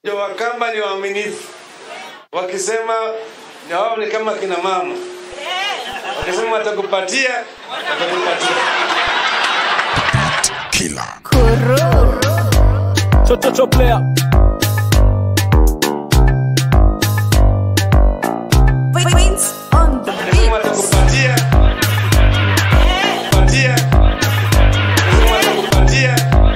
ndio Wakamba ni waaminifu, wakisema na wao ni kama kina mama, wakisema watakupatia, watakupatia. Killer. Chochocho player. Wins on the Wakisema beat. watakupatia, patia, wakisema watakupatia,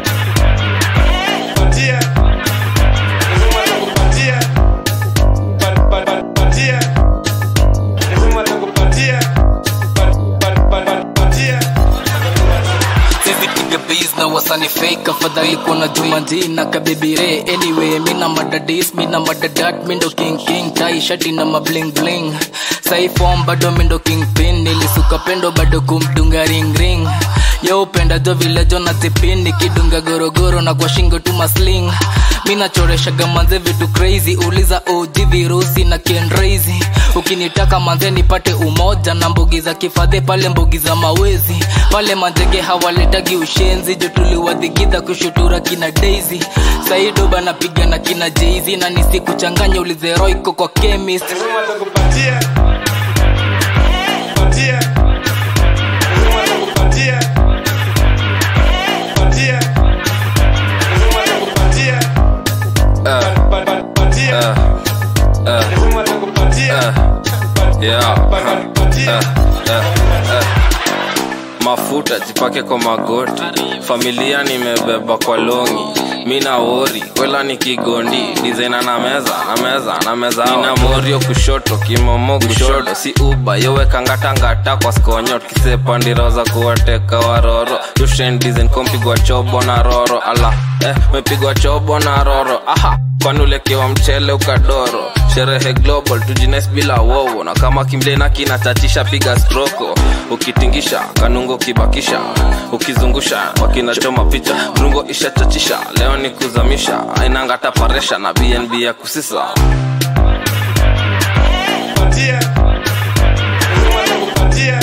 patia, wakisema watakupatia, pa- pa- pa- patia, wakisema watakupatia, pa- pa- pa- pa- patia. Sizi piga beats na wasani fake afadhali kuna jumanji na kabibire anyway mina madadis mina madadat mindo king king tai shati na mabling bling sai form bado mindo king pin nilisuka pendo bado kumdunga ring ring yo upenda jo vile jo na tipin nikidunga gorogoro na kwa shingo tu masling mina choreshaga manze vitu crazy uliza OG virusi na kendrazy ukinitaka manze nipate umoja na mbugi za kifadhe pale mbugi za mawezi pale manjege hawaletagi ushenzi jo tuliwadhigidha kushutura kina daisy saidoba napiga na kina jeizi na nisikuchanganya ulizeroiko kwa chemist Nasema watakupatia. Patia. Nasema watakupatia. Patia. Nasema watakupatia. Pa- pa- pa- patia. Nasema watakupatia. Pa- Yeah. pa- pa- patia. mafuta jipake kwa magoti familia nimebeba kwa longi mina wori kwela ni kigondi dizaina na meza na meza na meza nina morio kushoto kimomo kushoto si uba yowekangatangata kwa skonyo kisepandira za kuwateka waroro yushen dizen kompigwa chobo na roro ala eh, mepigwa chobo na roro aha kwani ulekewa mchele ukadoro sherehe global tujines bila wowo na kama kimlena kinatatisha piga stroko ukitingisha kanungo kibakisha ukizungusha wakinachoma picha rungo ishachachisha leo ni kuzamisha ainangata paresha na bnb ya kusisa Patia. Nasema watakupatia.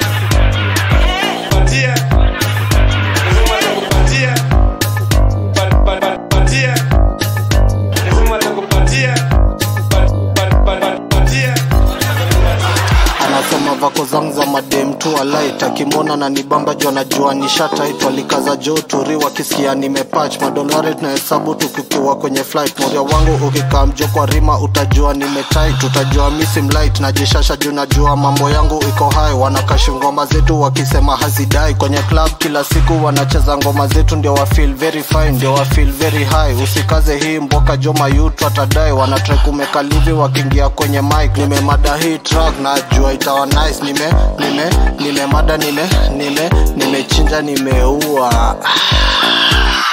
Patia. Nasema watakupatia. Pa- pa- pa- patia. Nasema watakupatia. Pa- pa- pa- pa- patia. anasoma vako zangu za madem tu alait akimwona na nibamba juu anajua nishataitwa likaza jo turi wakisikia nimepach madolari tunahesabu tukikiwa kwenye flight moria wangu ukikaa mjo kwa rima utajua nimetait utajua misimlight najishasha juu najua mambo yangu iko hai wanakashi ngoma zetu wakisema hazidai kwenye club kila siku wanacheza ngoma zetu ndio wa feel very fine ndio wa feel very high usikaze hii mboka jo mayutu atadai wanatrai kumekalivi wakiingia kwenye mic nimemada hii track najua itawa nice nime nime nimemada nime nime nimechinja nimeua